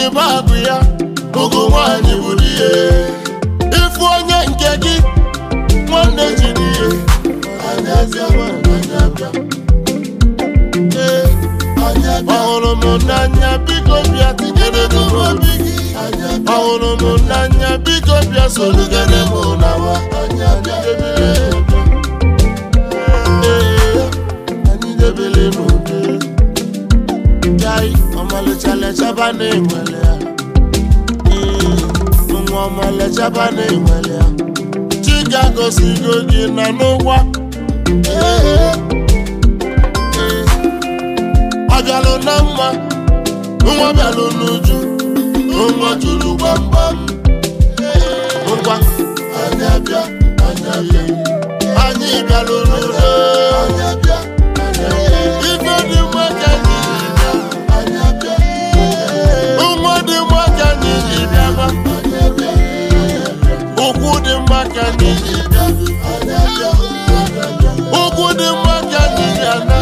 bụ agụ ya ụgụ nwaanyị bụ di ya ịfụ onye nke gị nwanne jiri ihe anyị abịawa anyị abịa ee ọhụrụ m n'anya biko bịa tinyere m obi gị ọhụrụ m n'anya biko bịa sorugere m n'awa Ee, anyị debere n'udo Jai, ọmalịcha lechaba na-enwele ya Ee, nwa ọmalịchaba na-enwele ya Chika gosigo gị na n'ụgwa Ee, ee. ọ bịalụ na mma nwa bịalụ n'uju nwa juru gbamgbam ngwa anyị abịa anyị abịa anyị bịalụ n'udo ife dị mma ka anyị ji bịa nwa dị mma ka anyị ji bịa ma ụkwụ dị mma ka anyị ji bịa ụkwụ dị mma ka anyị ji ana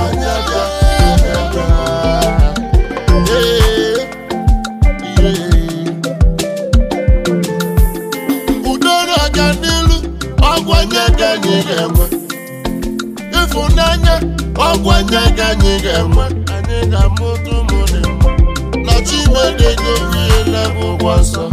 udo na-aga n'ilu ọgwanye ka anyị ga-enwe ịfụnanya ọgwanye ka anyị ga-enwe anyị ga-amụta ụmụ dị mma na chimedego ihe ụgwọ nsọ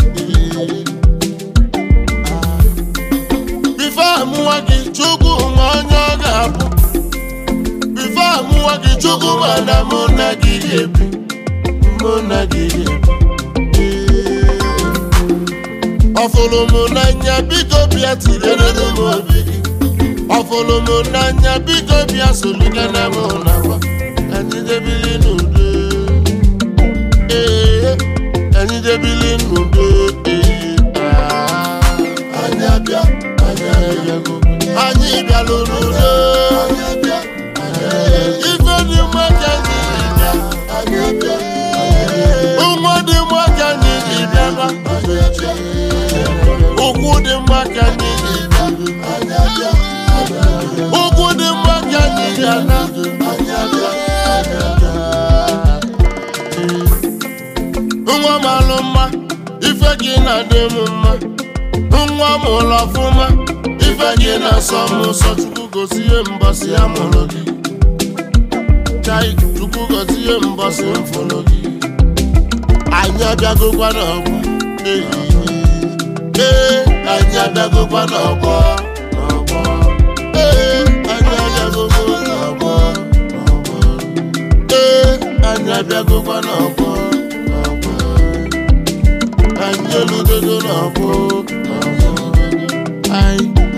bife amụwa gị chukwu ma onye ọ ga-abụ bife amụwa gị chukwu mana mụ na gị ga-ebi mụ na gị ga-ebi ọfụrụ m n'anya biko bịa tinyere m obi gị ọfụrụ m n'anya biko bịa soligana m n'akwa anyị debili n'udo ee anyị debili n'udo ee ah. anyị abịa anyị abịago anyị bịalụ n'udo ife dị mma ka anyị ji bịa nwa dị mma ka anyị ji bịa ma ụkwụ dị mma ka anyị ji bịa ụkwụ dị mma ka anyị ji ana nwa m alụ mma ife gị na-adị m mma nwa m ụlọ ọfụma ife gị na-asọ m ụsọ chukwu gosi ihe mbọsị ya mụrụ gị chai chukwu gosi ihe mbọsị m fụrụ gị anyị abịagokwa n'ọgbọ ehihie ee anyị abịagokwa n'ọgbọ n'ọgbọ ee anyị abịagokwa n'ọgbọ n'ọgbọ ee anyị abịagokwa n'ọgbọ n'ọgbọ anyị eludogo n'ọgbọ n'ọgbọ anyị